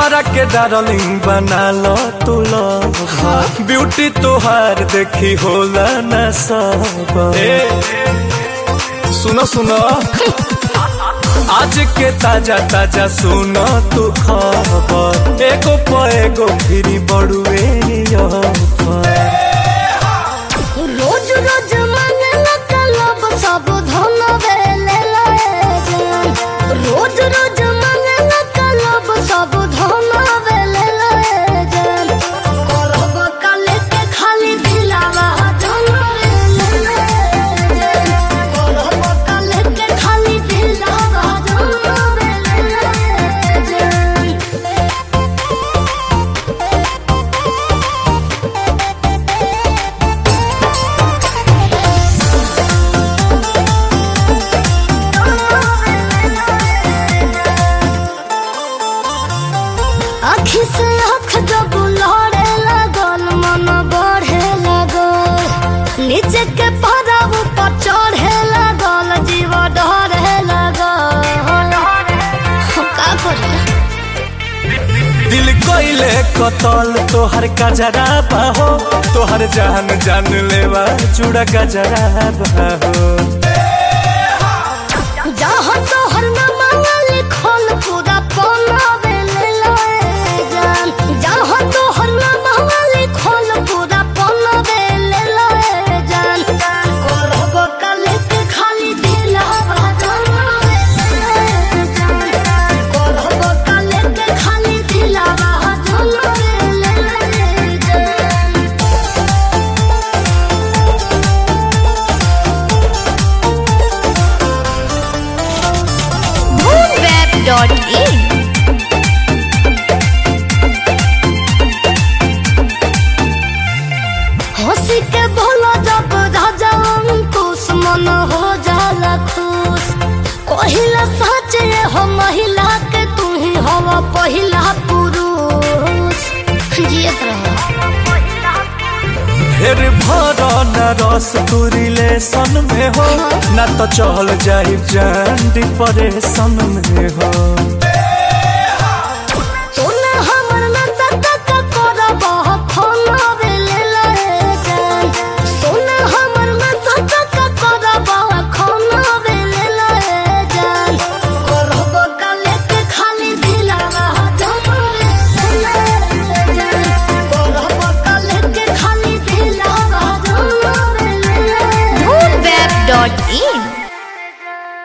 हमारा के डार्लिंग बना लो तू लो ब्यूटी तोहार देखी होला न सब सुनो सुनो आज के ताजा ताजा सुनो तू खबर एगो प एगो फिरी बड़ुए रोज रोज मंगला कलब सब धन बेले जान रोज रोज मंगला कलब सब धन बेले जान करब कल के खाली दिलावा धन बेले जान करब कल के खाली दिलावा धन बेले जान आखी से आँख जब लड़े लगल मन बढ़े लगल नीचे के पारा ऊपर चढ़े लगल जीव डरे लगल हम का करी दिल कोइले कतल तोहर कजरा बाहो तोहर जान जान लेवा चूड़ा कजरा बाहो जहाँ तोहर न मांगल लिखल पूरा पौना बेले लए जान जहाँ तोहर न मांगल लिखल पूरा पौना बेले लए जान करब कल के खाली दिलावा जाना बेले जान करब कल के खाली दिलावा जाना बेले जान moonweb.in हंसी के बोलो जब राजा अंकुश मन हो जाला खुश कहिला सच ये हो महिला के तू ही हवा पहिला पुरुष जियत रहे ढेर भर न रस तू रिलेशन में हो ना तो चल जाई जान डिप्रेशन में हो